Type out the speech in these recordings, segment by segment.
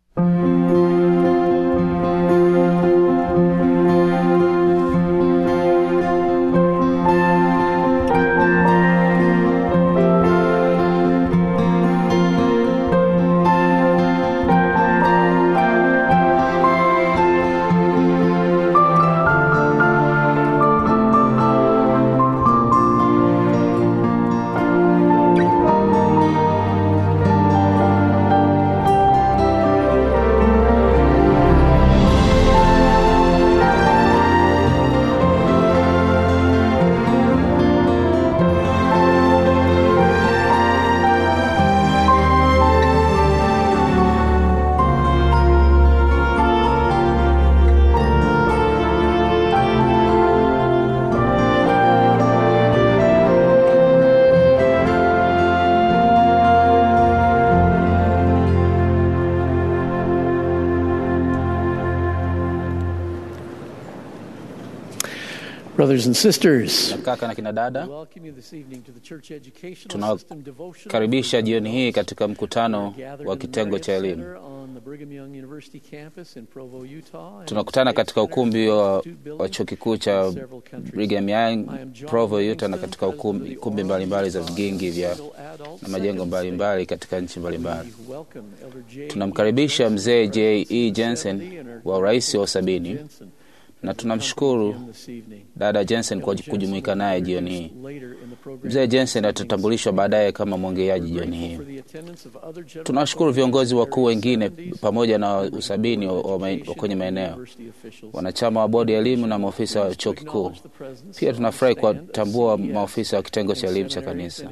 Brothers and sisters, Kaka na kina dada, welcome you this evening to the Church Educational Tuna- System Devotional karibisha jioni hii katika mkutano Gathered wa in the kitengo cha Marriott elimu. Center on the Brigham Young University campus in Provo, Utah, and Tunakutana Space katika Center ukumbi wa, Institute building wa chuo kikuu cha in several countries. Brigham Young I am John Provo, Utah, na Livingston, katika president of ukumbi, the kumbi Oral mbalimbali za Utah vigingi vya Single Adult na majengo Second mbalimbali State. katika nchi mbalimbali. We welcome Elder J. Tunamkaribisha Jensen, mzee J. E. President Jensen 70 and our wa urais wa sabini Jensen, na as we tunamshukuru accompany him this evening. dada Jensen kwa Elder Jensen kujumuika will be naye jioni hii. introduced later in the program Mzee Jensen this evening. atatambulishwa baadaye kama mwongeaji We're jioni grateful hii. for the attendance of other general Tunawashukuru viongozi wakuu wengine authorities, pamoja na members of usabini the wa, Board wa, of ma- wa Education kwenye and maeneo, university officials. wanachama wa bodi ya elimu na maofisa wa chuo kikuu. Pia tunafurahi kuwatambua maofisa wa kitengo cha elimu cha kanisa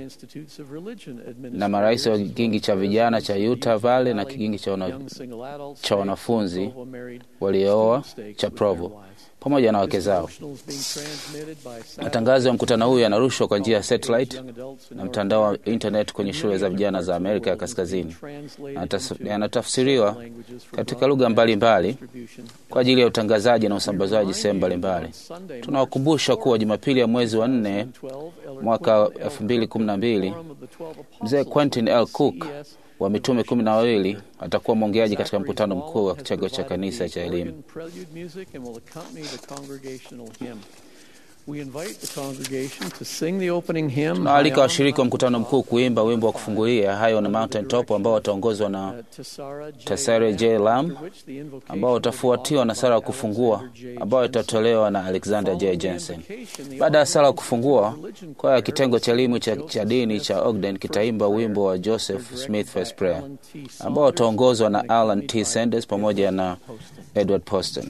na marais wa kigingi cha vijana cha Utah Valley na kigingi cha, wana, cha wanafunzi waliooa cha Provo pamoja na wake zao. Matangazo ya mkutano huu yanarushwa kwa njia ya satellite na mtandao wa internet kwenye shule za vijana za Amerika ya Kaskazini. Yatas- Yanatafsiriwa katika lugha mbalimbali kwa ajili ya utangazaji na usambazaji sehemu mbalimbali. Tunawakumbusha kuwa Jumapili ya mwezi wa nne mwaka 2012 mzee Quentin L. Cook wa mitume kumi na wawili atakuwa mwongeaji katika mkutano mkuu wa kitengo cha kanisa cha elimu. Tunawaalika washiriki wa mkutano mkuu kuimba wimbo wa kufungulia High on a Mountain Top ambao wataongozwa na Tesare J. Lam ambao utafuatiwa na sala ya kufungua ambayo itatolewa na Alexander J. Jensen. Baada ya sala ya kufungua, kwaya ya kitengo cha elimu cha, cha dini cha Ogden kitaimba wimbo wa Joseph Smith First Prayer ambao utaongozwa na Alan T. Sanders pamoja na Edward Poston.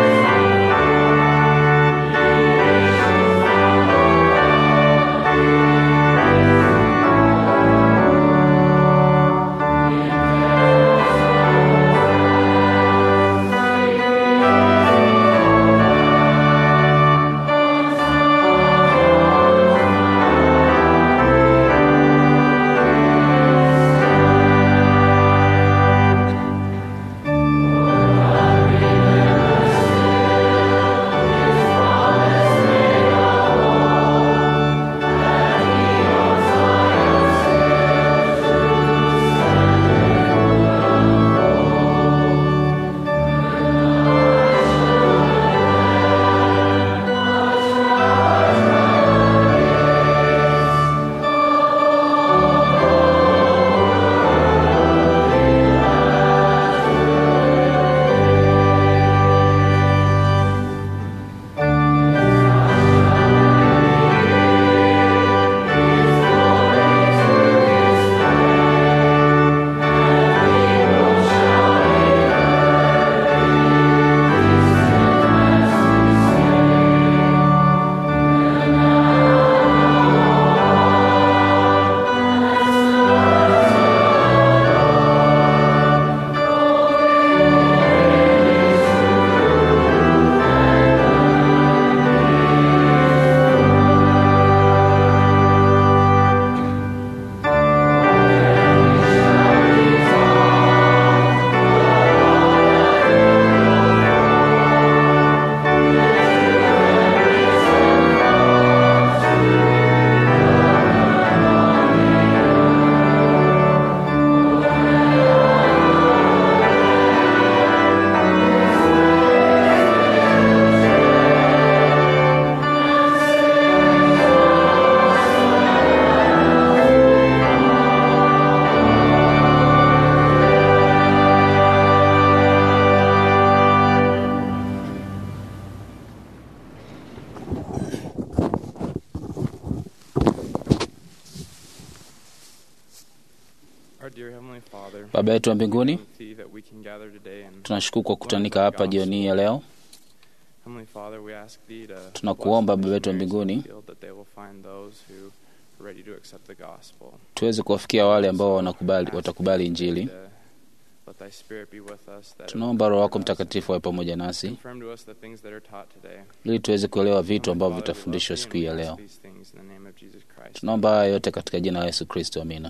Thank Baba yetu wa mbinguni, See that we can gather today and tunashukuru kwa kukutanika hapa jioni hii ya leo. Heavenly Father, we ask thee to Tunakuomba bless the Baba yetu wa missionaries in mbinguni. the field, that they will find those who are ready to accept the gospel. Tuweze kuwafikia wale ambao wanakubali, watakubali Injili. To let thy spirit be with us, that it Tunaomba Roho wako will Mtakatifu awe pamoja nasi confirm to us the things that are taught today. ili tuweze kuelewa vitu Heavenly ambavyo Father, we vitafundishwa love thee siku and hii ya we leo. ask these things in the name of Jesus Christ. Tunaomba haya yote katika jina la Yesu Kristo, amina.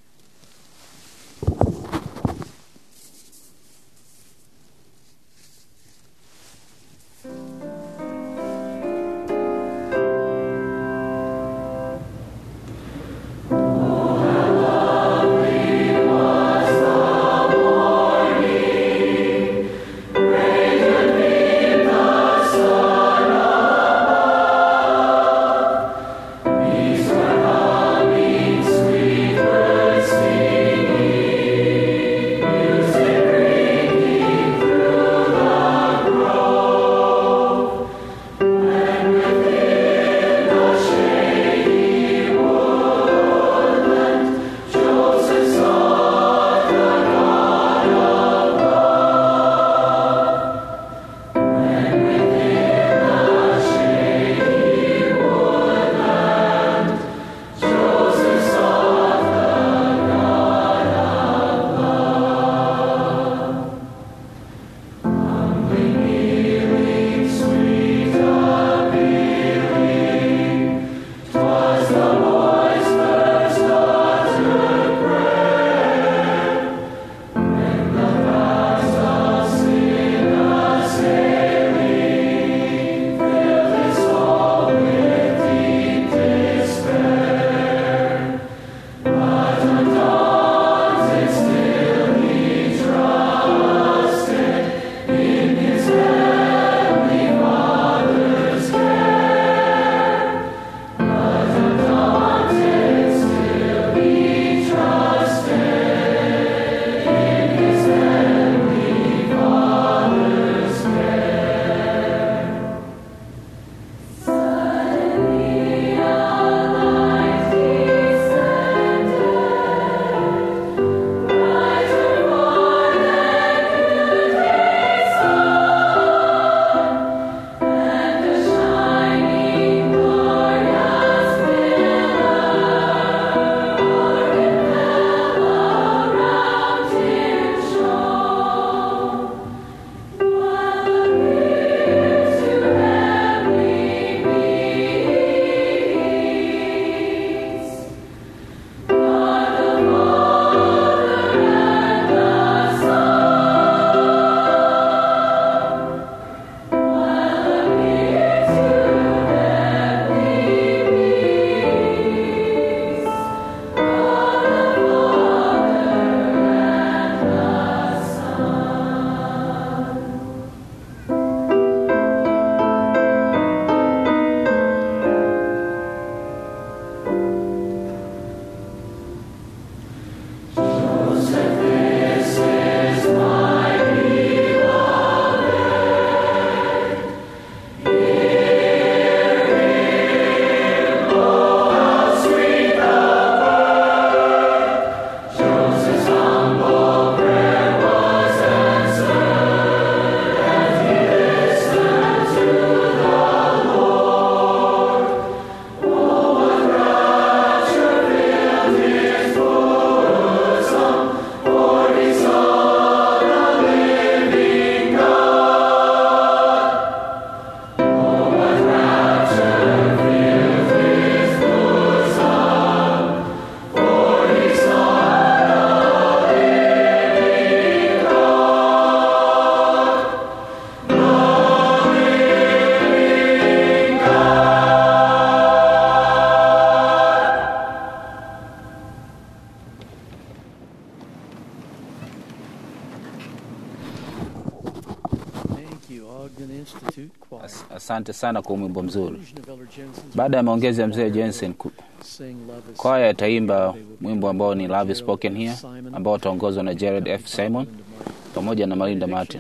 Thank you, Ogden Institute Choir. As- Asante sana kwa wimbo mzuri. Conclusion of Elder Jensen's Baada ya maongezi ya mzee Jensen, ku- Sing Love is kwaya itaimba wimbo ambao ni Love is Spoken Here, ambao utaongozwa na Jared F. Simon pamoja na Malinda Martin,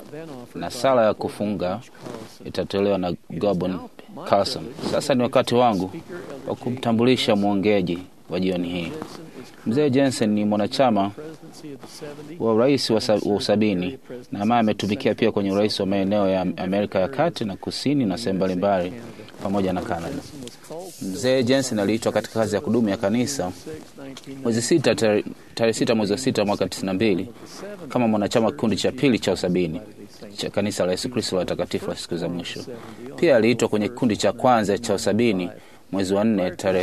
na sala ya kufunga itatolewa na Gobon Carson. Sasa ni wakati wangu wa kumtambulisha mwongeaji wa jioni hii. Mzee Jensen ni mwanachama wa urais wa, sa, wa usabini na ambaye ametumikia pia kwenye urais wa maeneo ya Amerika ya kati na kusini na sehemu mbalimbali pamoja na Canada. Mzee Jensen aliitwa katika kazi ya kudumu ya kanisa mwezi sita tarehe sita mwezi wa sita mwaka tisini na mbili kama mwanachama wa kikundi cha pili cha usabini cha kanisa la Yesu Kristo la watakatifu wa siku za mwisho. Pia aliitwa kwenye kikundi cha kwanza cha usabini mwezi wa nne tarehe.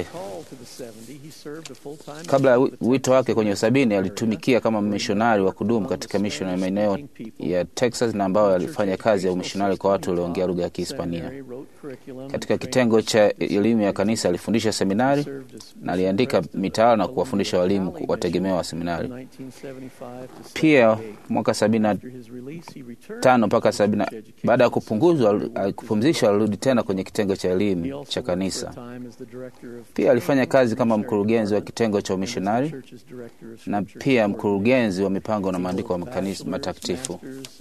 Kabla ya wito wake kwenye usabini, alitumikia kama mishonari wa kudumu katika mishoni ya maeneo ya Texas na ambayo alifanya kazi ya umishonari kwa watu walioongea lugha ya Kihispania. Katika kitengo cha elimu ya kanisa alifundisha seminari na aliandika mitaala na kuwafundisha walimu wategemewa wa seminari. Pia mwaka sabini na tano mpaka sabini baada ya kupunguzwa kupumzishwa, alirudi tena kwenye kitengo cha elimu cha kanisa. Pia alifanya kazi kama mkurugenzi wa kitengo cha umishonari na pia mkurugenzi wa mipango na maandiko wa makanisa matakatifu.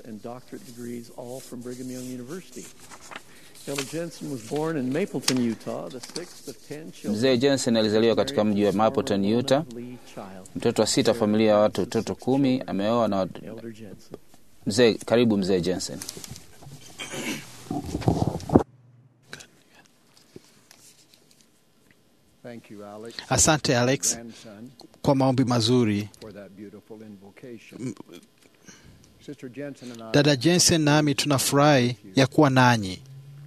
Mzee Jensen alizaliwa katika mji wa Mapleton, Utah, mtoto wa sita familia ya watu watoto kumi. Ameoa na mzee. Karibu mzee Jensen. Asante Alex kwa maombi mazuri. Dada Jensen nami tunafurahi ya kuwa nanyi.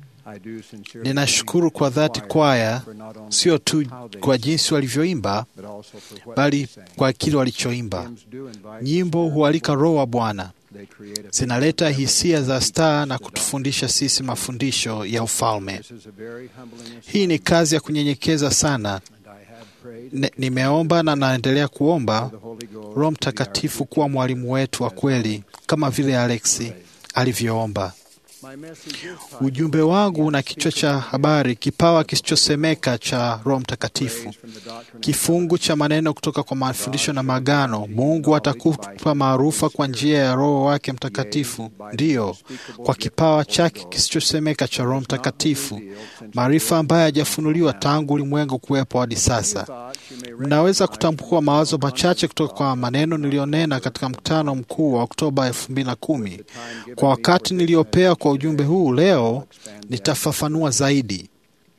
Ninashukuru kwa dhati kwaya, sio tu kwa jinsi walivyoimba, bali kwa kile walichoimba. Nyimbo hualika Roho wa Bwana, zinaleta hisia za staa na kutufundisha sisi mafundisho ya ufalme. Hii ni kazi ya kunyenyekeza sana. Nimeomba na naendelea kuomba Roho Mtakatifu kuwa mwalimu wetu wa kweli, kama vile Alexi alivyoomba. Ujumbe wangu una kichwa cha habari, kipawa kisichosemeka cha Roho Mtakatifu. Kifungu cha maneno kutoka kwa mafundisho na magano, Mungu atakupa maarufa kwa njia ya Roho wake Mtakatifu, ndiyo, kwa kipawa chake kisichosemeka cha Roho Mtakatifu, maarifa ambayo hayajafunuliwa tangu ulimwengu kuwepo hadi sasa. Mnaweza kutambua mawazo machache kutoka kwa maneno niliyonena katika mkutano mkuu wa Oktoba elfu mbili na kumi. Kwa wakati niliopewa kwa ujumbe huu leo, nitafafanua zaidi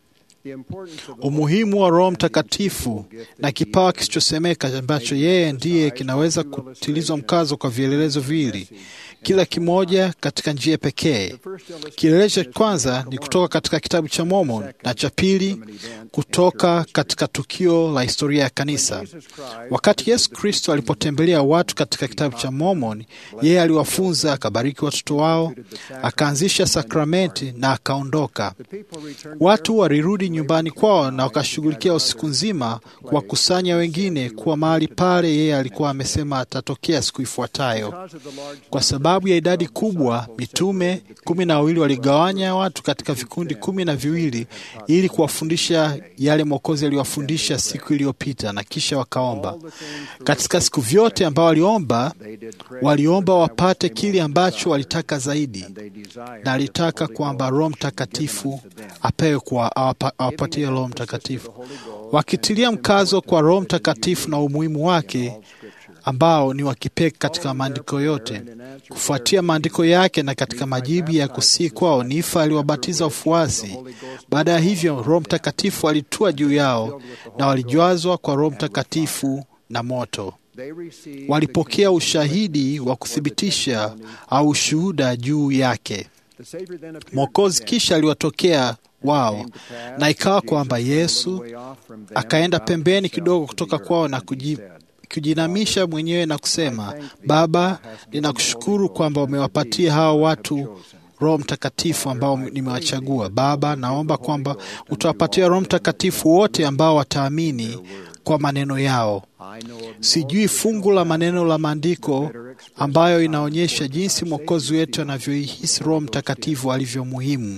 umuhimu wa Roho Mtakatifu na kipawa kisichosemeka ambacho yeye ndiye kinaweza kutilizwa mkazo kwa vielelezo viwili, kila kimoja katika njia pekee. Kielelezo cha kwanza ni kutoka katika kitabu cha Mormon na cha pili kutoka katika tukio la historia ya kanisa. Wakati Yesu Kristo alipotembelea watu katika kitabu cha Mormon, yeye aliwafunza, akabariki watoto wao, akaanzisha sakramenti na akaondoka. Watu walirudi nyumbani kwao na wakashughulikia usiku nzima kuwakusanya wengine kuwa mahali pale yeye alikuwa amesema atatokea siku ifuatayo. Kwa sababu ya idadi kubwa, mitume kumi na wawili waligawanya watu katika vikundi kumi na viwili ili kuwafundisha yale Mwokozi aliwafundisha siku iliyopita, na kisha wakaomba. Katika siku vyote ambao waliomba, waliomba wapate kile ambacho walitaka zaidi, na alitaka kwamba Roho Mtakatifu apewe kwa awapatie Roho Mtakatifu, wakitilia mkazo kwa Roho Mtakatifu na umuhimu wake ambao ni wa kipekee katika maandiko yote. Kufuatia maandiko yake na katika majibu ya kusii kwao, Nifa aliwabatiza wafuasi. Baada ya hivyo, Roho Mtakatifu alitua juu yao na walijazwa kwa Roho Mtakatifu na moto. Walipokea ushahidi wa kuthibitisha au ushuhuda juu yake. Mwokozi kisha aliwatokea wao, na ikawa kwamba Yesu akaenda pembeni kidogo kutoka kwao na kuji kujinamisha mwenyewe na kusema, Baba, ninakushukuru kwamba umewapatia hawa watu Roho Mtakatifu ambao nimewachagua. Baba, naomba kwamba utawapatia Roho Mtakatifu wote ambao wataamini kwa maneno yao. Sijui fungu la maneno la maandiko ambayo inaonyesha jinsi Mwokozi wetu anavyoihisi Roho Mtakatifu alivyo muhimu.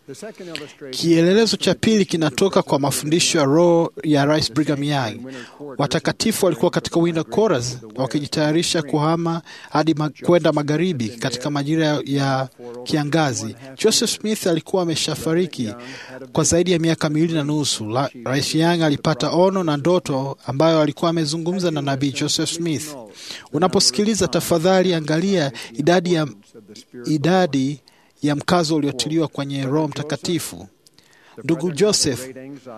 Kielelezo cha pili kinatoka kwa mafundisho ya roho ya Rais Brigham Young. Watakatifu walikuwa katika winter quarters wakijitayarisha kuhama hadi ma kwenda magharibi katika majira ya kiangazi. Joseph Smith alikuwa ameshafariki kwa zaidi ya miaka miwili na nusu. La, Rais Young alipata ono na ndoto ambayo alikuwa amezungumza na nabii Joseph Smith. Unaposikiliza, tafadhali angalia idadi ya, idadi ya mkazo uliotiliwa kwenye Roho Mtakatifu. Ndugu Joseph,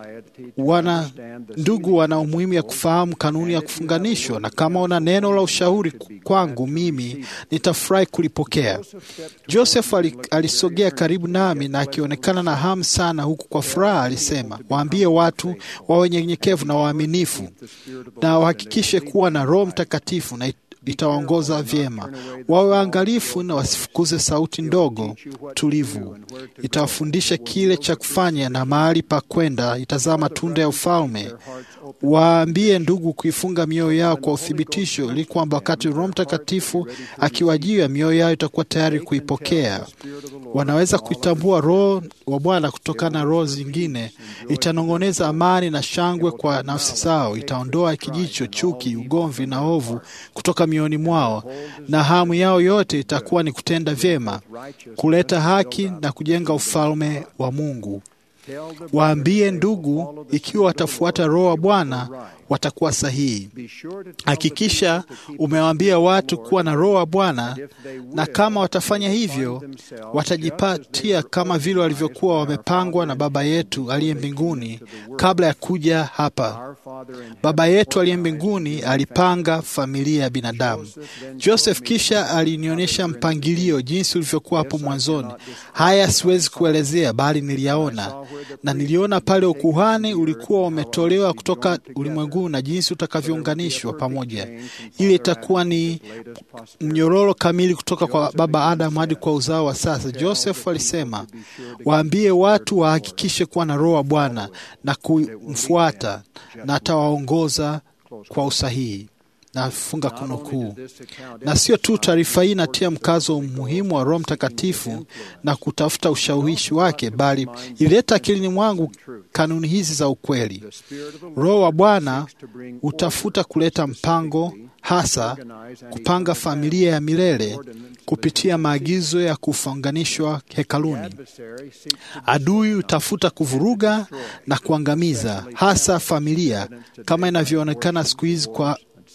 wana ndugu wana umuhimu ya kufahamu kanuni ya kufunganishwa, na kama una neno la ushauri kwangu mimi nitafurahi kulipokea. Joseph alisogea karibu nami na akionekana na hamu sana, huku kwa furaha alisema, waambie watu wawe nyenyekevu na waaminifu na wahakikishe kuwa na Roho Mtakatifu na itawaongoza vyema. Wawe waangalifu na wasifukuze sauti ndogo tulivu. Itawafundisha kile cha kufanya na mahali pa kwenda. Itazaa matunda ya ufalme. Waambie ndugu kuifunga mioyo yao kwa uthibitisho, ili kwamba wakati Roho Mtakatifu akiwajia, mioyo yao itakuwa tayari kuipokea. Wanaweza kuitambua Roho wa Bwana kutokana na roho zingine. Itanong'oneza amani na shangwe kwa nafsi zao. Itaondoa kijicho, chuki, ugomvi na ovu kutoka mioyoni mwao, na hamu yao yote itakuwa ni kutenda vyema, kuleta haki na kujenga ufalme wa Mungu. Waambie ndugu, ikiwa watafuata Roho wa Bwana watakuwa sahihi. Hakikisha umewaambia watu kuwa na Roho wa Bwana, na kama watafanya hivyo, watajipatia kama vile walivyokuwa wamepangwa na Baba yetu aliye mbinguni kabla ya kuja hapa. Baba yetu aliye mbinguni alipanga familia ya binadamu. Joseph kisha alinionyesha mpangilio jinsi ulivyokuwa hapo mwanzoni. Haya siwezi kuelezea, bali niliyaona, na niliona pale ukuhani ulikuwa umetolewa kutoka ulimwengu na jinsi utakavyounganishwa pamoja. Ile itakuwa ni mnyororo kamili kutoka kwa baba Adamu hadi kwa uzao wa sasa. Joseph alisema, waambie watu wahakikishe kuwa na Roho wa Bwana na kumfuata, na atawaongoza kwa usahihi. Nafunga kunukuu. Na sio tu taarifa hii inatia mkazo umuhimu wa Roho Mtakatifu na kutafuta ushawishi wake, bali ilileta akilini mwangu kanuni hizi za ukweli. Roho wa Bwana hutafuta kuleta mpango, hasa kupanga familia ya milele kupitia maagizo ya kufunganishwa hekaluni. Adui hutafuta kuvuruga na kuangamiza, hasa familia, kama inavyoonekana siku hizi kwa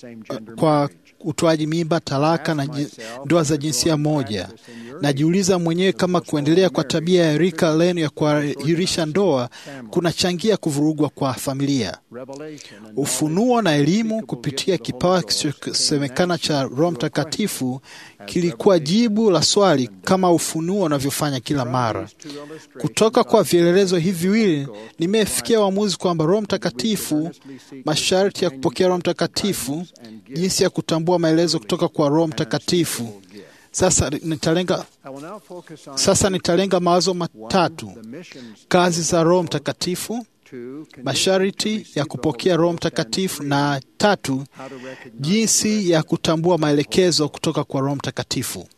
kwa utoaji mimba, talaka na ndoa za jinsia moja. Najiuliza mwenyewe kama kuendelea kwa tabia ya rika lenu ya kuahirisha ndoa kunachangia kuvurugwa kwa familia. Ufunuo na elimu kupitia kipawa kisichosemekana cha Roho Mtakatifu kilikuwa jibu la swali kama ufunuo unavyofanya kila mara. Kutoka kwa vielelezo hivi viwili, nimefikia uamuzi kwamba Roho Mtakatifu, masharti ya kupokea Roho Mtakatifu, jinsi ya kutambua maelezo kutoka kwa Roho Mtakatifu. Sasa nitalenga, sasa nitalenga mawazo matatu: kazi za Roho Mtakatifu, masharti ya kupokea Roho Mtakatifu, na tatu, jinsi ya kutambua maelekezo kutoka kwa Roho Mtakatifu.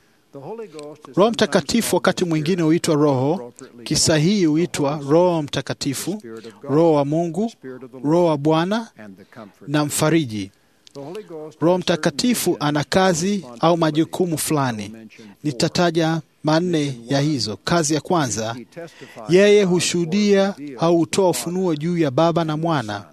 Roho Mtakatifu wakati mwingine huitwa Roho, kisahihi huitwa Roho Mtakatifu, Roho wa Mungu, Roho wa Bwana na Mfariji. Roho Mtakatifu ana kazi au majukumu fulani. Nitataja manne ya hizo. Kazi ya kwanza, yeye hushuhudia au hutoa ufunuo juu ya Baba na Mwana.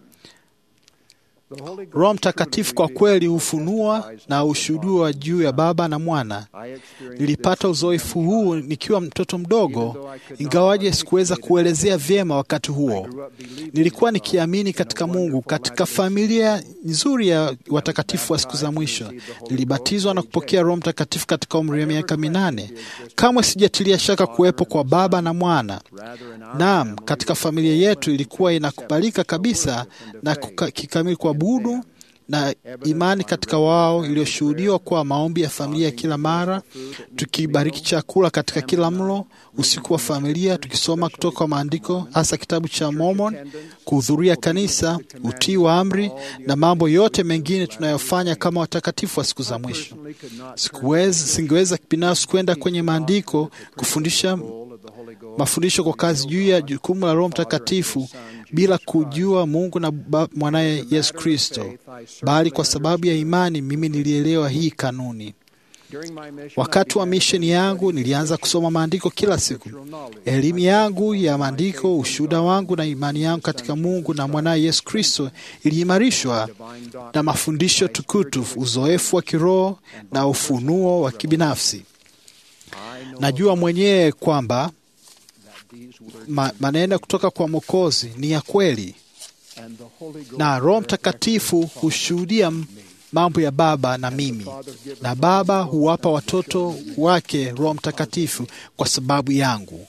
Roho Mtakatifu kwa kweli hufunua na hushuhudia juu ya Baba na Mwana. Nilipata uzoefu huu nikiwa mtoto mdogo, ingawaje sikuweza kuelezea vyema wakati huo. Nilikuwa nikiamini katika Mungu, katika familia nzuri ya watakatifu wa siku za mwisho. Nilibatizwa na kupokea Roho Mtakatifu katika umri wa miaka minane. Kamwe sijatilia shaka kuwepo kwa Baba na Mwana. Naam, katika familia yetu ilikuwa inakubalika kabisa na kikamili kwa budu na imani katika wao iliyoshuhudiwa kwa maombi ya familia kila mara, tukibariki chakula katika kila mlo, usiku wa familia, tukisoma kutoka kwa maandiko, hasa kitabu cha Mormon, kuhudhuria kanisa, utii wa amri na mambo yote mengine tunayofanya kama watakatifu wa siku za mwisho. Sikuweza, singeweza binafsi kwenda kwenye maandiko kufundisha mafundisho kwa kazi juu ya jukumu la Roho Mtakatifu bila kujua Mungu na mwanaye Yesu Kristo, bali kwa sababu ya imani mimi nilielewa hii kanuni. Wakati wa misheni yangu nilianza kusoma maandiko kila siku. Elimu yangu ya maandiko, ushuhuda wangu na imani yangu katika Mungu na mwanaye Yesu Kristo iliimarishwa na mafundisho tukutu, uzoefu wa kiroho na ufunuo wa kibinafsi. Najua mwenyewe kwamba ma, maneno kutoka kwa Mwokozi ni ya kweli, na Roho Mtakatifu hushuhudia mambo ya Baba na mimi, na Baba huwapa watoto wake Roho Mtakatifu kwa sababu yangu.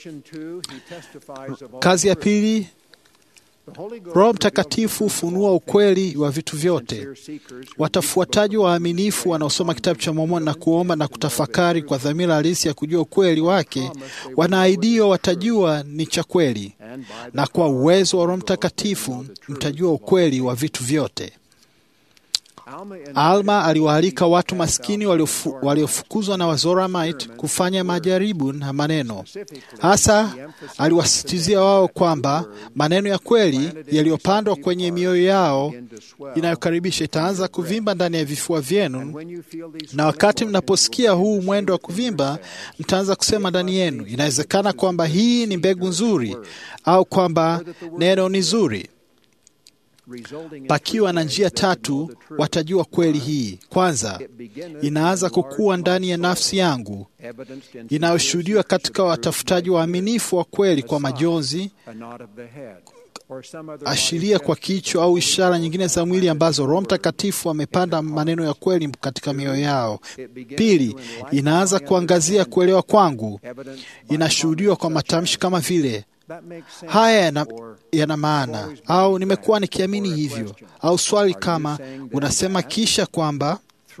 Kazi ya pili, Roho Mtakatifu hufunua ukweli wa vitu vyote. Watafuataji waaminifu wanaosoma kitabu cha Mormoni na kuomba na kutafakari kwa dhamira halisi ya kujua ukweli wake, wanaahidiwa watajua ni cha kweli, na kwa uwezo wa Roho Mtakatifu mtajua ukweli wa vitu vyote. Alma aliwaalika watu maskini waliofukuzwa waliofu na Wazoramite kufanya majaribu na maneno. Hasa aliwasisitizia wao kwamba maneno ya kweli yaliyopandwa kwenye mioyo yao inayokaribisha itaanza kuvimba ndani ya vifua vyenu, na wakati mnaposikia huu mwendo wa kuvimba, mtaanza kusema ndani yenu, inawezekana kwamba hii ni mbegu nzuri au kwamba neno ni zuri. Pakiwa na njia tatu watajua kweli hii. Kwanza, inaanza kukua ndani ya nafsi yangu, inayoshuhudiwa katika watafutaji waaminifu wa kweli kwa majonzi, ashiria kwa kichwa au ishara nyingine za mwili ambazo Roho Mtakatifu amepanda maneno ya kweli katika mioyo yao. Pili, inaanza kuangazia kuelewa kwangu, inashuhudiwa kwa matamshi kama vile haya yana, yana maana au nimekuwa nikiamini hivyo, au swali kama unasema kisha kwamba.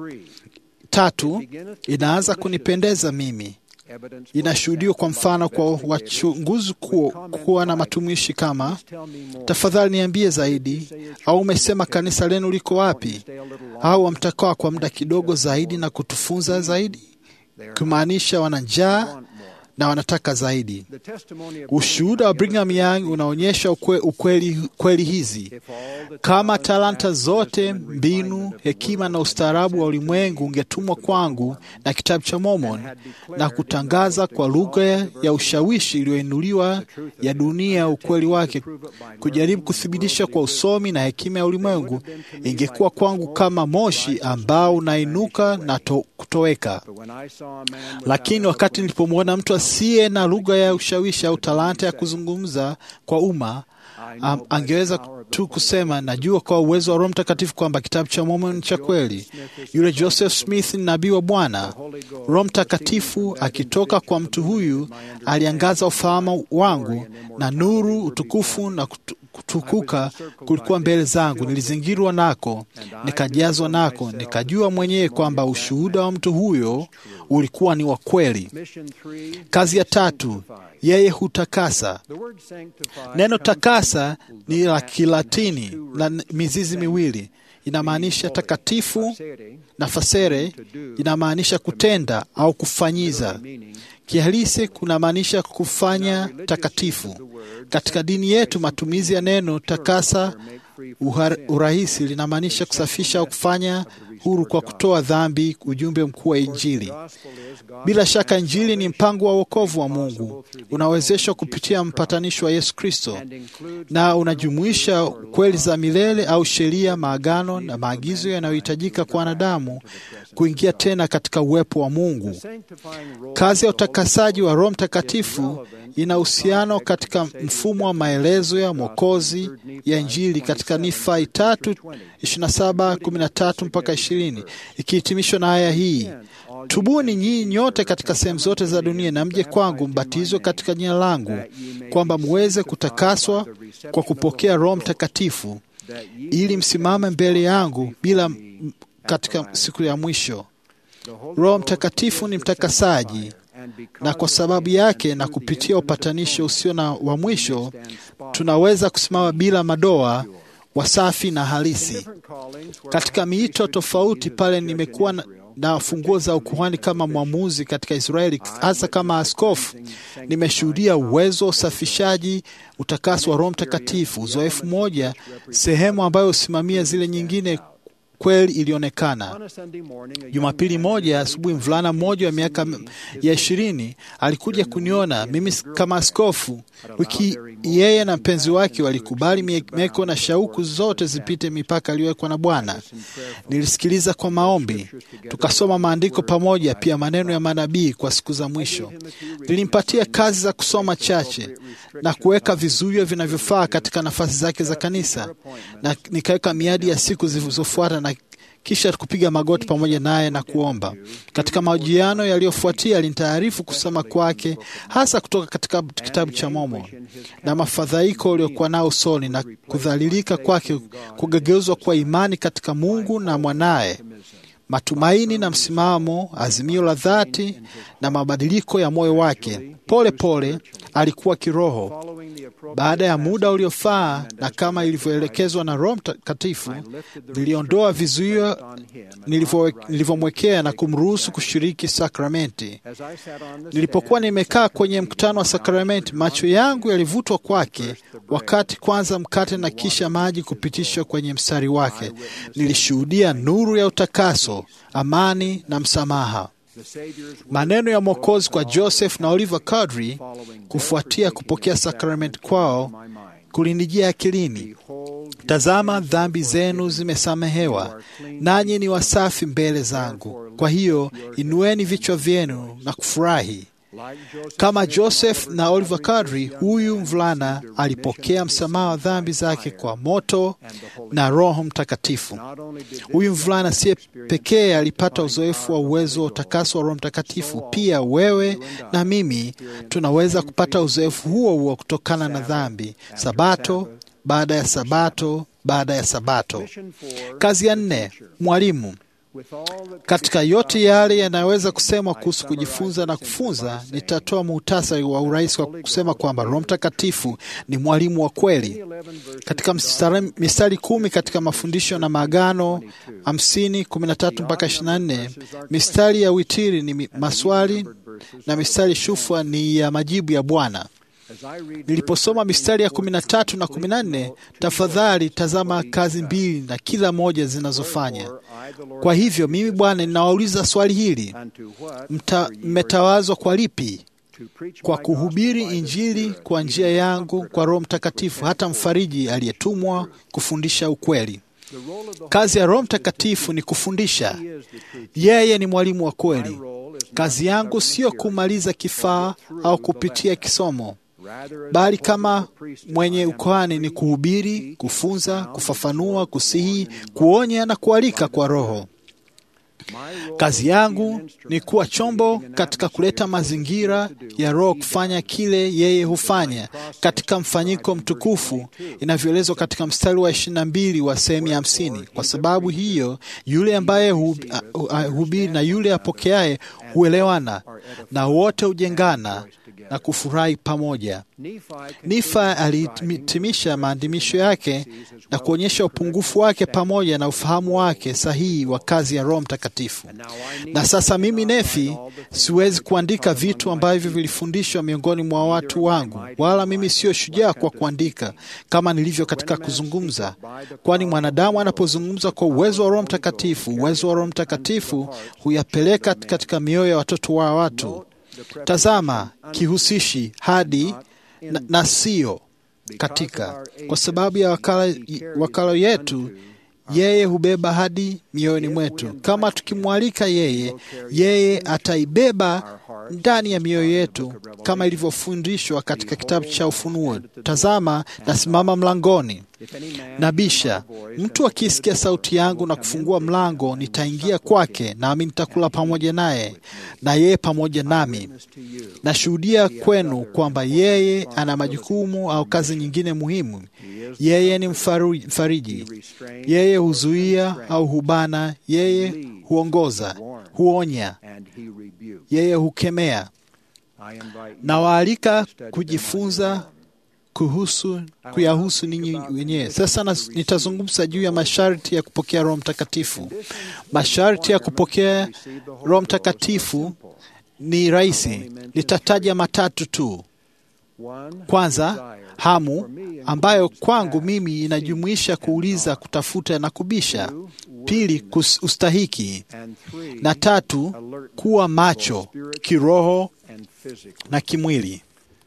Tatu, inaanza kunipendeza mimi, inashuhudiwa kwa mfano kwa wachunguzi kuwa, kuwa na matumishi kama tafadhali niambie zaidi, au umesema kanisa lenu liko wapi, au wamtakaa kwa muda kidogo zaidi na kutufunza zaidi, kumaanisha wana njaa na wanataka zaidi. Ushuhuda wa Brigham Young unaonyesha ukwe, ukweli, kweli hizi. Kama talanta zote, mbinu, hekima na ustaarabu wa ulimwengu ungetumwa kwangu na kitabu cha Mormon na kutangaza kwa lugha ya ushawishi iliyoinuliwa ya dunia ukweli wake, kujaribu kuthibitisha kwa usomi na hekima ya ulimwengu, ingekuwa kwangu kama moshi ambao unainuka na to, kutoweka. Lakini wakati nilipomwona mtu asiye na lugha ya ushawishi au talanta ya kuzungumza kwa umma, um, angeweza tu kusema najua kwa uwezo wa Roho Mtakatifu kwamba kitabu cha Mormoni cha kweli. Yule Joseph Smith ni nabii wa Bwana. Roho Mtakatifu akitoka kwa mtu huyu aliangaza ufahamu wangu, na nuru, utukufu na kutu, kutukuka kulikuwa mbele zangu. Nilizingirwa nako, nikajazwa nako, nikajua mwenyewe kwamba ushuhuda wa mtu huyo ulikuwa ni wa kweli. Kazi ya tatu, yeye hutakasa. Neno takasa ni la Kilatini la mizizi miwili, inamaanisha takatifu na fasere inamaanisha kutenda au kufanyiza. Kihalisi kunamaanisha kufanya takatifu. Katika dini yetu matumizi ya neno takasa urahisi linamaanisha kusafisha au kufanya huru kwa kutoa dhambi, ujumbe mkuu wa Injili. Bila shaka Injili ni mpango wa wokovu wa Mungu, unawezeshwa kupitia mpatanishi wa Yesu Kristo, na unajumuisha kweli za milele au sheria, maagano na maagizo yanayohitajika kwa wanadamu kuingia tena katika uwepo wa Mungu. Kazi ya utakasaji wa Roho Mtakatifu ina uhusiano katika mfumo wa maelezo ya Mwokozi ya Injili katika Nifai tatu ishirini na saba kumi na tatu mpaka ishirini ikihitimishwa na aya hii: Tubuni nyinyi nyote katika sehemu zote za dunia na mje kwangu, mbatizwe katika jina langu, kwamba muweze kutakaswa kwa kupokea Roho Mtakatifu, ili msimame mbele yangu bila katika siku ya mwisho. Roho Mtakatifu ni mtakasaji, na kwa sababu yake na kupitia upatanisho usio na wa mwisho tunaweza kusimama bila madoa, wasafi na halisi. Katika miito tofauti, pale nimekuwa na funguo za ukuhani kama mwamuzi katika Israeli, hasa kama askofu, nimeshuhudia uwezo wa usafishaji, utakaso wa Roho Mtakatifu. Uzoefu mmoja, sehemu ambayo husimamia zile nyingine kweli ilionekana. Jumapili moja asubuhi, mvulana mmoja wa miaka ya ishirini alikuja kuniona mimi kama askofu. Wiki yeye na mpenzi wake walikubali mieko na shauku zote zipite mipaka aliyowekwa na Bwana. Nilisikiliza kwa maombi, tukasoma maandiko pamoja, pia maneno ya manabii kwa siku za mwisho. Nilimpatia kazi za kusoma chache na kuweka vizuio vinavyofaa katika nafasi zake za kanisa, na nikaweka miadi ya siku zilizofuata na kisha kupiga magoti pamoja naye na kuomba. Katika mahojiano yaliyofuatia, alinitaarifu kusoma kwake hasa kutoka katika kitabu cha Momo na mafadhaiko uliokuwa nao usoni na kudhalilika kwake kugegeuzwa kwa imani katika Mungu na mwanaye, matumaini na msimamo, azimio la dhati na mabadiliko ya moyo wake. Pole pole alikuwa kiroho. Baada ya muda uliofaa na kama ilivyoelekezwa na Roho Mtakatifu, niliondoa vizuio nilivyomwekea na kumruhusu kushiriki sakramenti. Nilipokuwa nimekaa kwenye mkutano wa sakramenti, macho yangu yalivutwa kwake, wakati kwanza mkate na kisha maji kupitishwa kwenye mstari wake. Nilishuhudia nuru ya utakaso, amani na msamaha. Maneno ya Mwokozi kwa Joseph na Oliver Cowdery kufuatia kupokea sakramenti kwao kulinijia akilini: Tazama, dhambi zenu zimesamehewa, nanyi ni wasafi mbele zangu. Kwa hiyo inueni vichwa vyenu na kufurahi. Kama Joseph na Oliver Cowdery, huyu mvulana alipokea msamaha wa dhambi zake kwa moto na Roho Mtakatifu. Huyu mvulana siye pekee alipata uzoefu wa uwezo wa utakaso wa Roho Mtakatifu, pia wewe na mimi tunaweza kupata uzoefu huo huo kutokana na dhambi, sabato baada ya sabato baada ya sabato. Kazi ya nne, mwalimu katika yote yale yanayoweza kusemwa kuhusu kujifunza na kufunza, nitatoa muhtasari wa urahisi wa kusema kwamba Roho Mtakatifu ni mwalimu wa kweli. Katika mistari kumi katika mafundisho na maagano hamsini kumi na tatu mpaka ishirini na nne mistari ya witiri ni maswali na mistari shufwa ni ya majibu ya Bwana. Niliposoma mistari ya kumi na tatu na kumi na nne tafadhali tazama kazi mbili na kila moja zinazofanya. Kwa hivyo mimi Bwana ninawauliza swali hili, mmetawazwa kwa lipi? Kwa kuhubiri Injili kwa njia yangu kwa Roho Mtakatifu, hata mfariji aliyetumwa kufundisha ukweli. Kazi ya Roho Mtakatifu ni kufundisha. Yeye ni mwalimu wa kweli. Kazi yangu sio kumaliza kifaa au kupitia kisomo bali kama mwenye ukuhani ni kuhubiri, kufunza, kufafanua, kusihi, kuonya na kualika kwa Roho. Kazi yangu ni kuwa chombo katika kuleta mazingira ya Roho kufanya kile yeye hufanya katika mfanyiko mtukufu inavyoelezwa katika mstari wa ishirini na mbili wa sehemu ya hamsini. Kwa sababu hiyo, yule ambaye hubiri na yule apokeaye huelewana na wote hujengana na kufurahi pamoja. Nifa alihitimisha maandimisho yake na kuonyesha upungufu wake pamoja na ufahamu wake sahihi wa kazi ya Roho Mtakatifu. Na sasa mimi Nefi siwezi kuandika vitu ambavyo vilifundishwa miongoni mwa watu wangu, wala mimi sio shujaa kwa kuandika kama nilivyo katika kuzungumza, kwani mwanadamu anapozungumza kwa uwezo wa Roho Mtakatifu, uwezo wa Roho Mtakatifu huyapeleka katika mioyo ya watoto wa watu. Tazama kihusishi hadi na, na sio katika. Kwa sababu ya wakala, wakala yetu yeye hubeba hadi mioyoni mwetu. Kama tukimwalika yeye, yeye ataibeba ndani ya mioyo yetu, kama ilivyofundishwa katika kitabu cha Ufunuo: tazama, nasimama mlangoni nabisha. Mtu akisikia sauti yangu na kufungua mlango, nitaingia kwake, nami nitakula pamoja naye na yeye pamoja nami. Nashuhudia kwenu kwamba yeye ana majukumu au kazi nyingine muhimu. Yeye ni mfariji, yeye huzuia au hubana, yeye huongoza, huonya, yeye hukemea. Nawaalika kujifunza kuhusu kuyahusu ninyi wenyewe. Sasa nas, nitazungumza juu ya masharti ya kupokea Roho Mtakatifu. Masharti ya kupokea Roho Mtakatifu ni rahisi, nitataja matatu tu. Kwanza, hamu ambayo kwangu mimi inajumuisha kuuliza, kutafuta na kubisha. Pili, kus, ustahiki, na tatu, kuwa macho kiroho na kimwili.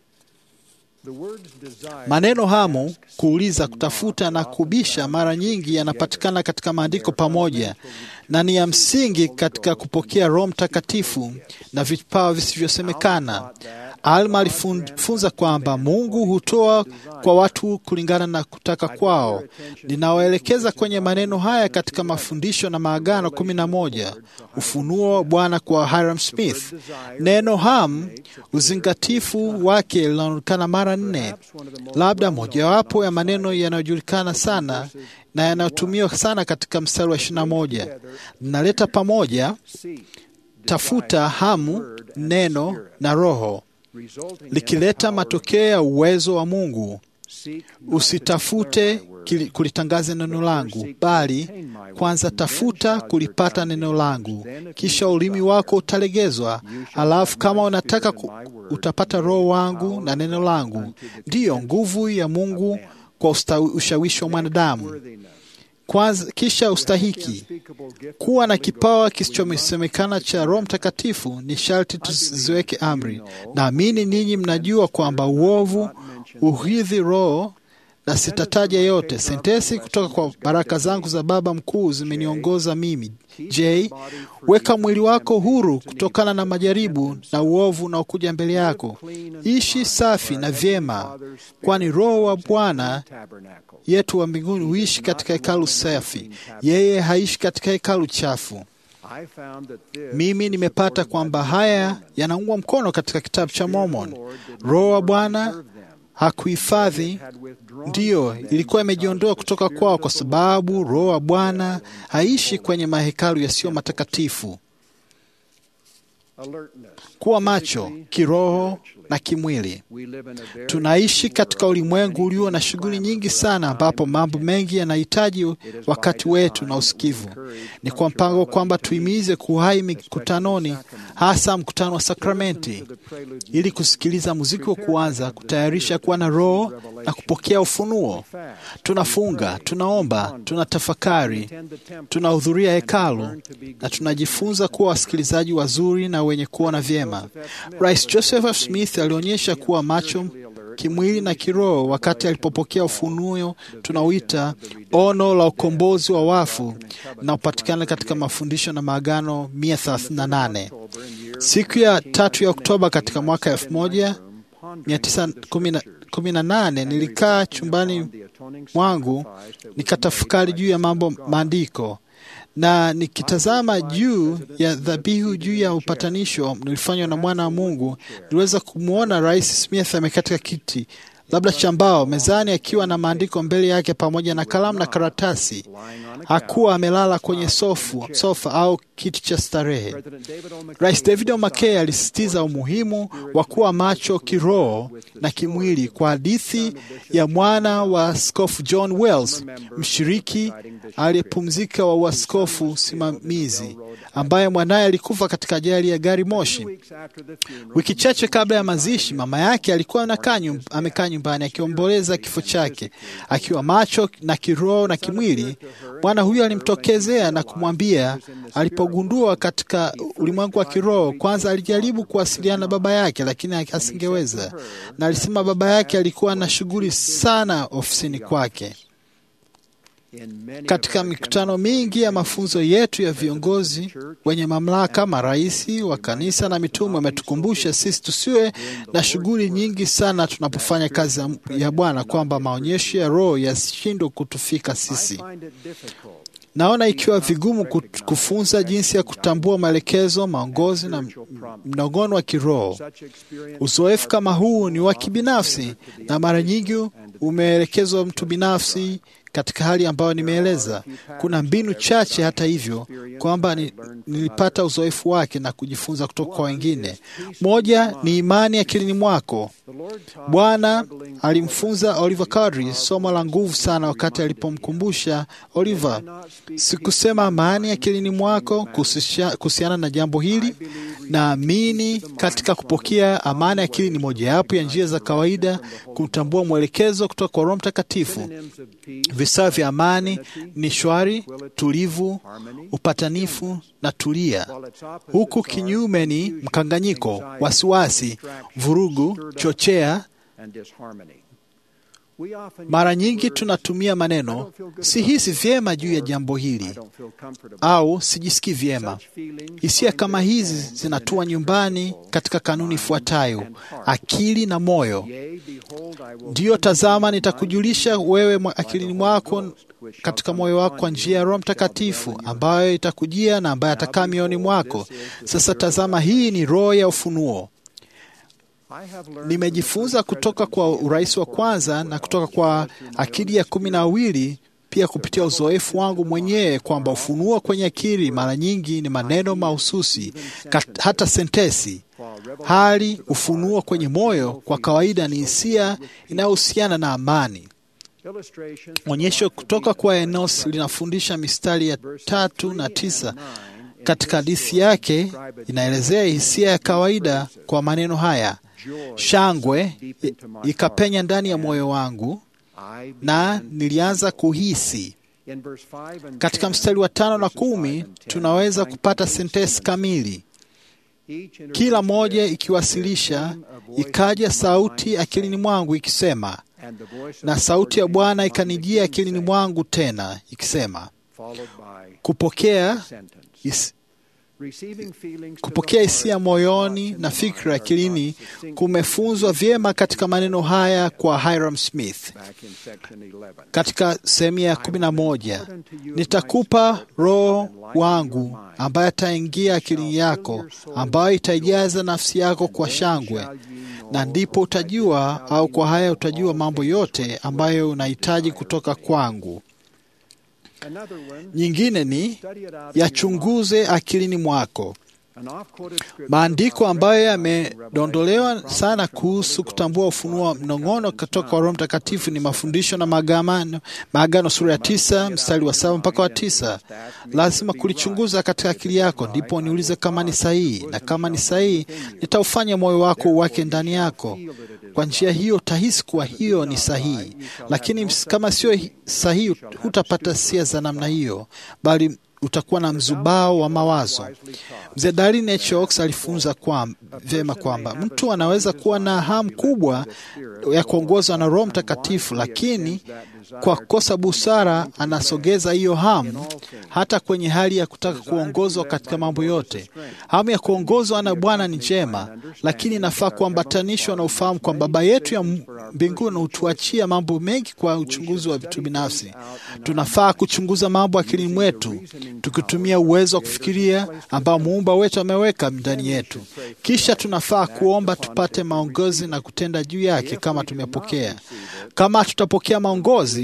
Maneno hamu, kuuliza, kutafuta na kubisha mara nyingi yanapatikana katika maandiko pamoja na ni ya msingi katika kupokea Roho Mtakatifu na vipawa visivyosemekana. Alma alifunza kwamba Mungu hutoa kwa watu kulingana na kutaka kwao. Ninawaelekeza kwenye maneno haya katika mafundisho na maagano kumi na moja, ufunuo wa Bwana kwa Hiram Smith. Neno ham, uzingatifu wake linaonekana mara nne, labda mojawapo ya maneno yanayojulikana sana na yanayotumiwa sana katika mstari wa ishirini na moja linaleta pamoja tafuta, hamu, neno na roho likileta matokeo ya uwezo wa Mungu. Usitafute kulitangaza neno langu, bali kwanza tafuta kulipata neno langu, kisha ulimi wako utalegezwa. Alafu kama unataka ku, utapata roho wangu na neno langu, ndiyo nguvu ya Mungu kwa ushawishi wa mwanadamu. Kwanza, kisha ustahiki. Kuwa na kipawa kisichosemekana cha Roho Mtakatifu ni sharti tuziweke amri. Naamini ninyi mnajua kwamba uovu uhidhi Roho, na sitataja yote. Sentesi kutoka kwa baraka zangu za Baba mkuu zimeniongoza mimi. J, weka mwili wako huru kutokana na majaribu na uovu unaokuja mbele yako. Ishi safi na vyema, kwani Roho wa Bwana yetu wa mbinguni huishi katika hekalu safi. Yeye haishi katika hekalu chafu. Mimi nimepata kwamba haya yanaungwa mkono katika kitabu cha Mormon. Roho wa Bwana hakuhifadhi, ndiyo ilikuwa imejiondoa kutoka kwao, kwa sababu Roho wa Bwana haishi kwenye mahekalu yasiyo matakatifu. Kuwa macho kiroho na kimwili. Tunaishi katika ulimwengu ulio na shughuli nyingi sana, ambapo mambo mengi yanahitaji wakati wetu na usikivu. Ni kwa mpango kwamba tuimize kuhai mikutanoni, hasa mkutano wa sakramenti, ili kusikiliza muziki wa kuanza, kutayarisha kuwa na roho na kupokea ufunuo. Tunafunga, tunaomba, tunatafakari, tunahudhuria hekalu na tunajifunza kuwa wasikilizaji wazuri na wenye kuona vyema. Rais Joseph F. Smith alionyesha kuwa macho kimwili na kiroho wakati alipopokea ufunuo tunauita ono la ukombozi wa wafu na upatikana katika mafundisho na maagano 138. Siku ya tatu ya Oktoba katika mwaka 1918 nilikaa chumbani mwangu nikatafakari juu ya mambo maandiko na nikitazama juu ya dhabihu juu ya upatanisho nilifanywa na mwana wa Mungu, niliweza kumwona Rais Smith amekaa katika kiti labda cha mbao mezani, akiwa na maandiko mbele yake pamoja na kalamu na karatasi. Hakuwa amelala kwenye sofu, sofa au kiti cha starehe. Rais David O. McKay alisisitiza umuhimu wa kuwa macho kiroho na kimwili kwa hadithi ya mwana wa askofu John Wells, mshiriki aliyepumzika wa uaskofu simamizi, ambaye mwanaye alikufa katika ajali ya gari moshi. Wiki chache kabla ya mazishi, mama yake alikuwa amekaa nyumbani akiomboleza kifo chake. Akiwa macho na kiroho na kimwili, bwana huyo alimtokezea na kumwambia. Alipogundua katika ulimwengu wa kiroho, kwanza alijaribu kuwasiliana na baba yake, lakini asingeweza, na alisema baba yake alikuwa na shughuli sana ofisini kwake. Katika mikutano mingi ya mafunzo yetu ya viongozi wenye mamlaka, marais wa kanisa na mitume wametukumbusha sisi tusiwe na shughuli nyingi sana tunapofanya kazi ya Bwana, kwamba maonyesho ya Roho yasishindwe kutufika sisi. Naona ikiwa vigumu kufunza jinsi ya kutambua maelekezo, maongozi na mnogono wa kiroho. Uzoefu kama huu ni wa kibinafsi na mara nyingi umeelekezwa mtu binafsi katika hali ambayo nimeeleza. Kuna mbinu chache, hata hivyo, kwamba ni, nilipata uzoefu wake na kujifunza kutoka kwa wengine. Moja ni imani akilini mwako. Bwana alimfunza Oliver Cowdery somo la nguvu sana wakati alipomkumbusha Oliver, sikusema amani akilini mwako kuhusiana na jambo hili. Naamini katika kupokea amani akili ni mojawapo ya njia za kawaida kutambua mwelekezo kutoka kwa Roho Mtakatifu. Visawa vya amani ni shwari, tulivu, upatanifu na tulia, huku kinyume ni mkanganyiko, wasiwasi, vurugu, chochea. Mara nyingi tunatumia maneno sihisi vyema juu ya jambo hili au sijisikii vyema. Hisia kama hizi zinatua nyumbani katika kanuni ifuatayo: akili na moyo. Ndiyo, tazama, nitakujulisha wewe akilini mwako katika moyo wako kwa njia ya Roho Mtakatifu ambayo itakujia na ambaye atakaa mioyoni mwako. Sasa tazama, hii ni roho ya ufunuo. Nimejifunza kutoka kwa urais wa kwanza na kutoka kwa akili ya kumi na wawili, pia kupitia uzoefu wangu mwenyewe kwamba ufunuo kwenye akili mara nyingi ni maneno mahususi, hata sentesi, hali ufunuo kwenye moyo kwa kawaida ni hisia inayohusiana na amani. Onyesho kutoka kwa Enos linafundisha mistari ya tatu na tisa katika hadithi yake inaelezea hisia ya kawaida kwa maneno haya: shangwe ikapenya ndani ya moyo wangu na nilianza kuhisi. Katika mstari wa tano na kumi tunaweza kupata sentensi kamili, kila moja ikiwasilisha, ikaja sauti akilini mwangu ikisema, na sauti ya Bwana ikanijia akilini mwangu tena ikisema, kupokea is, kupokea hisia moyoni na fikra akilini kumefunzwa vyema katika maneno haya kwa Hiram Smith katika sehemu ya kumi na moja nitakupa roho wangu ambaye ataingia akilini yako, ambayo itaijaza nafsi yako kwa shangwe, na ndipo utajua, au kwa haya utajua mambo yote ambayo unahitaji kutoka kwangu. Nyingine ni yachunguze akilini mwako. Maandiko ambayo yamedondolewa sana kuhusu kutambua ufunuo wa mnong'ono kutoka kwa Roho Mtakatifu ni mafundisho na maagano, maagano sura ya tisa mstari wa saba mpaka wa tisa. Lazima kulichunguza katika akili yako, ndipo niulize kama ni sahihi, na kama ni sahihi, nitaufanya moyo wako uwake ndani yako. Kwa njia hiyo utahisi kuwa hiyo ni sahihi, lakini kama sio sahihi, hutapata hisia za namna hiyo, bali utakuwa na mzubao wa mawazo. Mzee Darlin H. Oaks alifunza kwa vyema kwamba mtu anaweza kuwa na hamu kubwa ya kuongozwa na Roho Mtakatifu, lakini kwa kukosa busara anasogeza hiyo hamu hata kwenye hali ya kutaka kuongozwa katika mambo yote. Hamu ya kuongozwa na Bwana ni njema, lakini inafaa kuambatanishwa na ufahamu kwamba Baba yetu ya mbinguni hutuachia mambo mengi kwa uchunguzi wa vitu binafsi. Tunafaa kuchunguza mambo akilini mwetu tukitumia uwezo wa kufikiria ambao muumba wetu ameweka ndani yetu. Kisha tunafaa kuomba tupate maongozi na kutenda juu yake kama tumepokea. Kama tutapokea maongozi,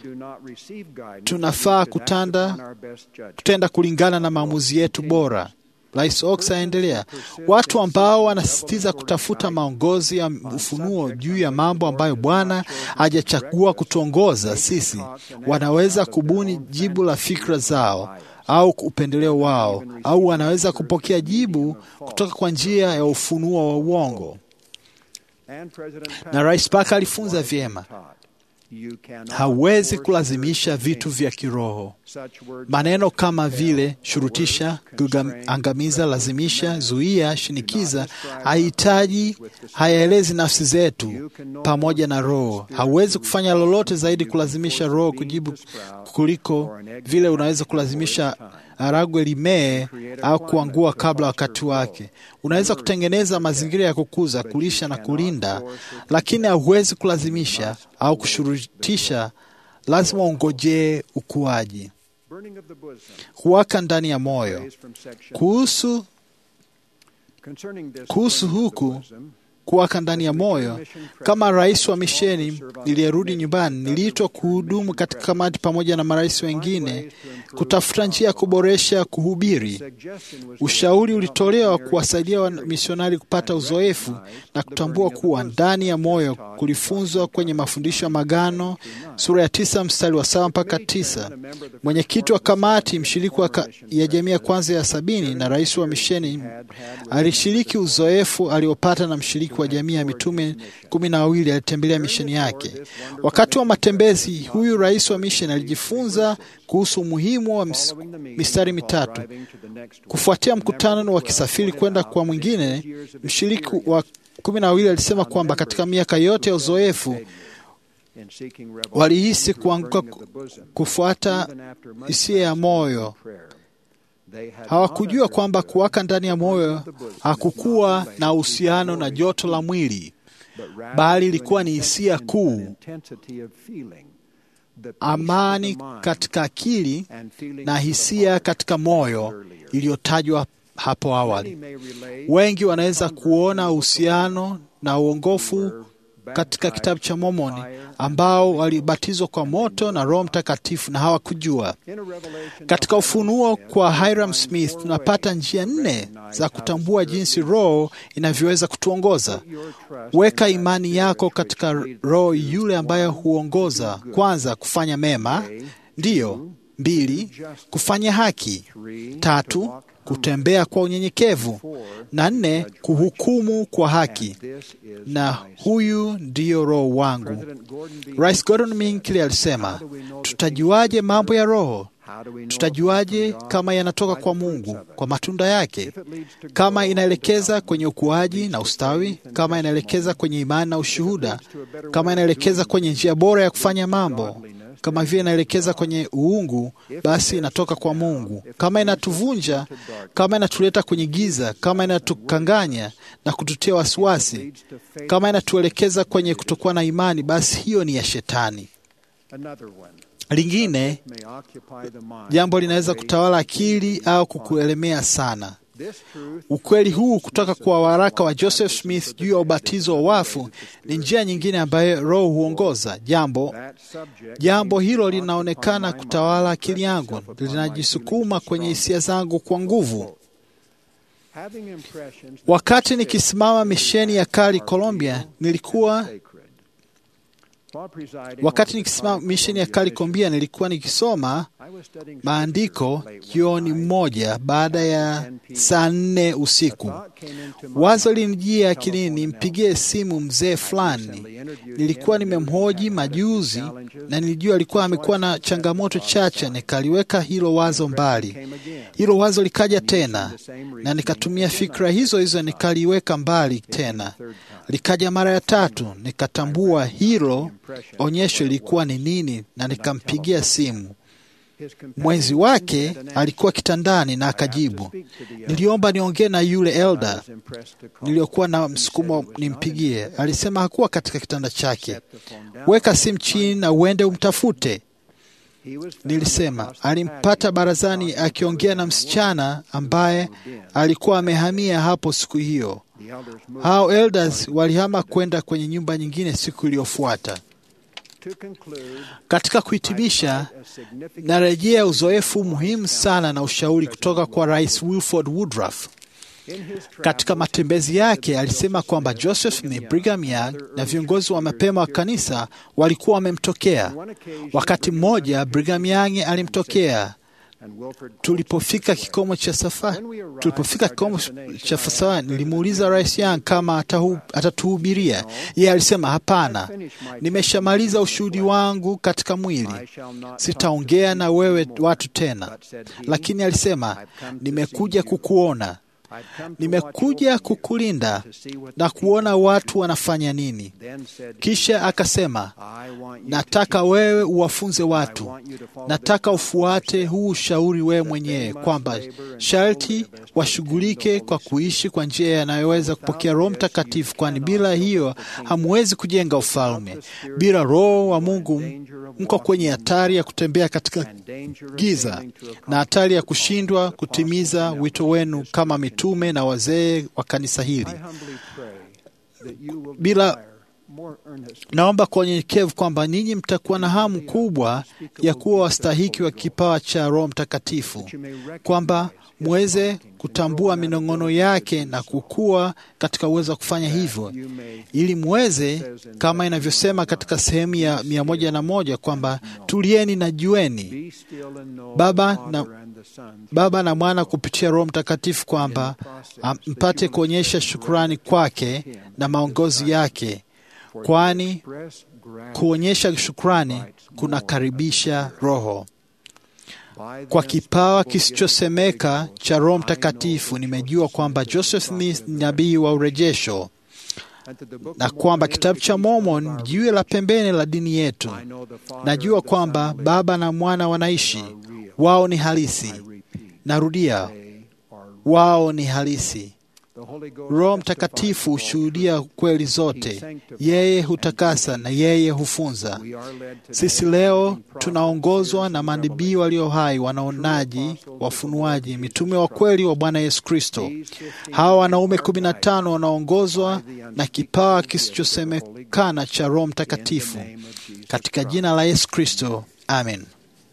tunafaa kutanda, kutenda kulingana na maamuzi yetu bora. Rais Oaks aendelea, watu ambao wanasisitiza kutafuta maongozi ya ufunuo juu ya mambo ambayo Bwana hajachagua kutuongoza sisi, wanaweza kubuni jibu la fikra zao au upendeleo wao, au wanaweza kupokea jibu kutoka kwa njia ya ufunuo wa uongo. Na Rais Parker alifunza vyema, hauwezi kulazimisha vitu vya kiroho. Maneno kama vile shurutisha, angamiza, lazimisha, zuia, shinikiza hahitaji, hayaelezi nafsi zetu pamoja na Roho. Hauwezi kufanya lolote zaidi kulazimisha Roho kujibu kuliko vile unaweza kulazimisha haragwe limee au kuangua kabla wakati wake. Unaweza kutengeneza mazingira ya kukuza, kulisha na kulinda, lakini hauwezi kulazimisha au kushurutisha. Lazima ungojee ukuaji. Kuwaka ndani ya moyo. Kuhusu kuhusu huku kuwaka ndani ya moyo. Kama rais wa misheni niliyerudi nyumbani, niliitwa kuhudumu katika kamati pamoja na marais wengine kutafuta njia ya kuboresha kuhubiri. Ushauri ulitolewa kuwasaidia wamisionari kupata uzoefu na kutambua kuwa ndani ya moyo kulifunzwa kwenye mafundisho ya Magano sura ya tisa mstari wa saba mpaka tisa. Mwenyekiti wa kamati, mshiriki wa ka, ya jamii ya kwanza ya sabini na rais wa misheni alishiriki uzoefu aliopata na mshiriki wa jamii ya mitume kumi na wawili alitembelea misheni yake. Wakati wa matembezi, huyu rais wa misheni alijifunza kuhusu umuhimu wa mistari mitatu. Kufuatia mkutano wa kisafiri kwenda kwa mwingine, mshiriki wa kumi na wawili alisema kwamba katika miaka yote ya uzoefu walihisi kuanguka kufuata hisia ya moyo. Hawakujua kwamba kuwaka ndani ya moyo hakukuwa na uhusiano na joto la mwili, bali ilikuwa ni hisia kuu, amani katika akili na hisia katika moyo iliyotajwa hapo awali. Wengi wanaweza kuona uhusiano na uongofu katika kitabu cha Mormoni ambao walibatizwa kwa moto na Roho Mtakatifu na hawakujua. Katika Ufunuo kwa Hiram Smith tunapata njia nne za kutambua jinsi Roho inavyoweza kutuongoza. Weka imani yako katika Roho yule ambaye huongoza. Kwanza, kufanya mema; ndiyo. Mbili, kufanya haki; tatu, kutembea kwa unyenyekevu; na nne, kuhukumu kwa haki. Na huyu ndiyo Roho wangu. Rais Gordon Minkle alisema, tutajuaje mambo ya Roho? Tutajuaje kama yanatoka kwa Mungu? Kwa matunda yake. Kama inaelekeza kwenye ukuaji na ustawi, kama inaelekeza kwenye imani na ushuhuda, kama inaelekeza kwenye njia bora ya kufanya mambo kama vile inaelekeza kwenye uungu, basi inatoka kwa Mungu. Kama inatuvunja, kama inatuleta kwenye giza, kama inatukanganya na kututia wasiwasi, kama inatuelekeza kwenye kutokuwa na imani, basi hiyo ni ya Shetani. Lingine jambo linaweza kutawala akili au kukuelemea sana. Ukweli huu kutoka kwa waraka wa Joseph Smith juu ya ubatizo wa wafu ni njia nyingine ambayo Roho huongoza. Jambo jambo hilo linaonekana kutawala akili yangu, linajisukuma kwenye hisia zangu kwa nguvu. Wakati nikisimama misheni ya Kali, Colombia, nilikuwa wakati nikisimama misheni ya Kali, Colombia, nilikuwa nikisoma maandiko jioni mmoja baada ya saa nne usiku. Wazo linijia akilini nimpigie simu mzee fulani. Nilikuwa nimemhoji majuzi na nilijua alikuwa amekuwa na changamoto chache. Nikaliweka hilo wazo mbali. Hilo wazo likaja tena, na nikatumia fikra hizo hizo, nikaliweka mbali tena. Likaja mara ya tatu, nikatambua hilo onyesho lilikuwa ni nini, na nikampigia simu. Mwenzi wake alikuwa kitandani na akajibu. Niliomba niongee na yule elda niliyokuwa na msukumo nimpigie. Alisema hakuwa katika kitanda chake. Weka simu chini na uende umtafute. Nilisema alimpata barazani akiongea na msichana ambaye alikuwa amehamia hapo siku hiyo. Hao elders walihama kwenda kwenye nyumba nyingine siku iliyofuata. Katika kuhitimisha, narejea uzoefu muhimu sana na ushauri kutoka kwa Rais Wilford Woodruff. Katika matembezi yake alisema kwamba Joseph Smith, Brigham Young na viongozi wa mapema wa kanisa walikuwa wamemtokea. Wakati mmoja Brigham Young alimtokea tulipofika kikomo cha safari, tulipofika kikomo cha safari, nilimuuliza Rais Young kama atatuhubiria. Yeye alisema hapana, nimeshamaliza ushuhudi wangu katika mwili, sitaongea na wewe watu tena. Lakini alisema nimekuja kukuona nimekuja kukulinda na kuona watu wanafanya nini. Kisha akasema, nataka wewe uwafunze watu, nataka ufuate huu ushauri wewe mwenyewe, kwamba sharti washughulike kwa kuishi kwa njia yanayoweza kupokea Roho Mtakatifu, kwani bila hiyo hamwezi kujenga ufalme. Bila Roho wa Mungu mko kwenye hatari ya kutembea katika giza na hatari ya kushindwa kutimiza wito wenu kama mitume na wazee wa kanisa hili. bila naomba kwa unyenyekevu kwamba ninyi mtakuwa na hamu kubwa ya kuwa wastahiki wa kipawa cha Roho Mtakatifu, kwamba mweze kutambua minong'ono yake na kukua katika uwezo wa kufanya hivyo, ili mweze kama inavyosema katika sehemu ya mia moja na moja kwamba tulieni na jueni Baba na, Baba na Mwana kupitia Roho Mtakatifu, kwamba mpate kuonyesha shukrani kwake na maongozi yake kwani kuonyesha shukrani kunakaribisha Roho. Kwa kipawa kisichosemeka cha Roho Mtakatifu nimejua kwamba Joseph Smith ni nabii wa urejesho na kwamba kitabu cha Mormon ni jiwe la pembeni la dini yetu. Najua kwamba Baba na Mwana wanaishi, wao ni halisi. Narudia, wao ni halisi. Roho Mtakatifu hushuhudia kweli zote, yeye hutakasa na yeye hufunza. Sisi leo tunaongozwa na manabii walio hai, wanaonaji, wafunuaji, mitume wa kweli wa Bwana Yesu Kristo. Hawa wanaume kumi na tano wanaongozwa na kipawa kisichosemekana cha Roho Mtakatifu, katika jina la Yesu Kristo, amen.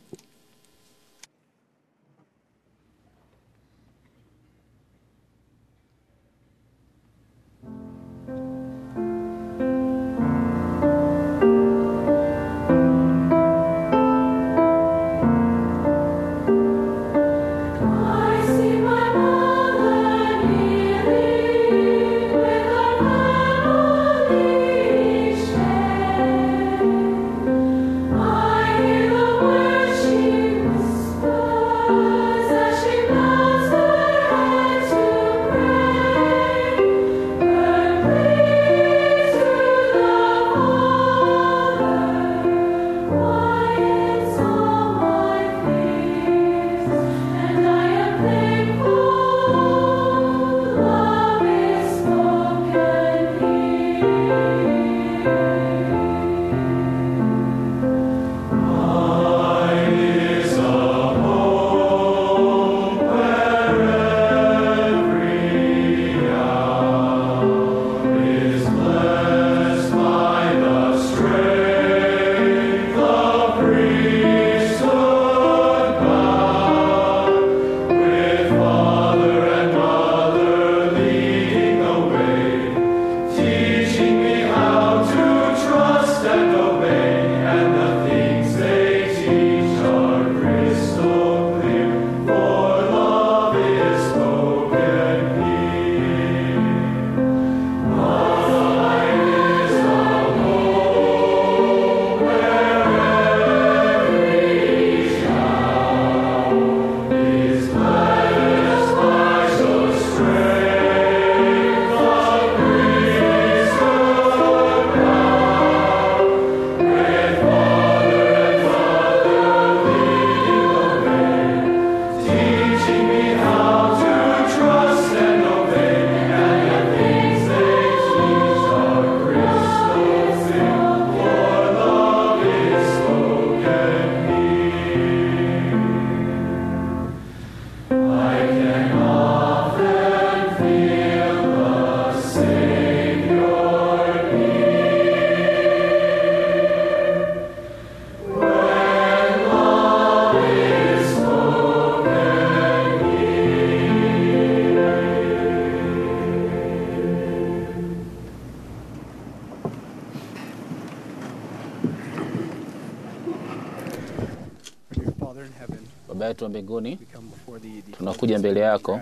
Baba yetu wa mbinguni, tunakuja mbele yako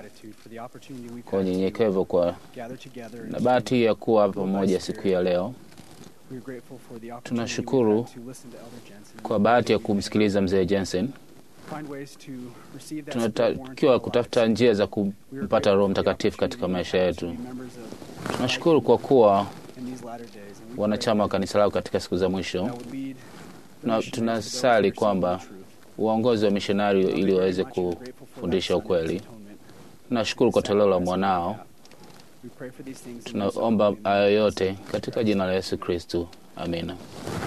kwa unyenyekevu kwa na bahati ya kuwa hapa pamoja siku ya leo. Tunashukuru kwa bahati ya kumsikiliza mzee Jensen. Tunatakiwa kutafuta njia za kumpata Roho Mtakatifu katika maisha yetu. Tunashukuru kwa kuwa wanachama wa kanisa lako katika siku za mwisho, na tunasali kwamba uongozi wa mishonari ili waweze kufundisha ukweli. Tunashukuru kwa toleo la mwanao. Tunaomba hayo yote katika jina la Yesu Kristu, amina.